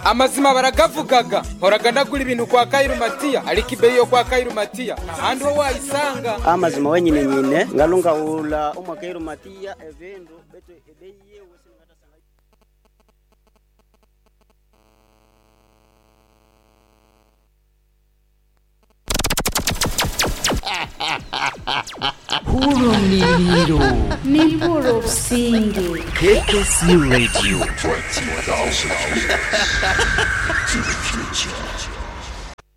amazima baragavugaga horaga ndagura ibintu kwa kairumatiya ariko ibeyi yo kwa kairumatiya ahandi ho wayisanga amazima wenyine nyine ngalungaula umwakairumatiya evindu betu ebeyi yewe Uruniriro Niburusingi KKC Radio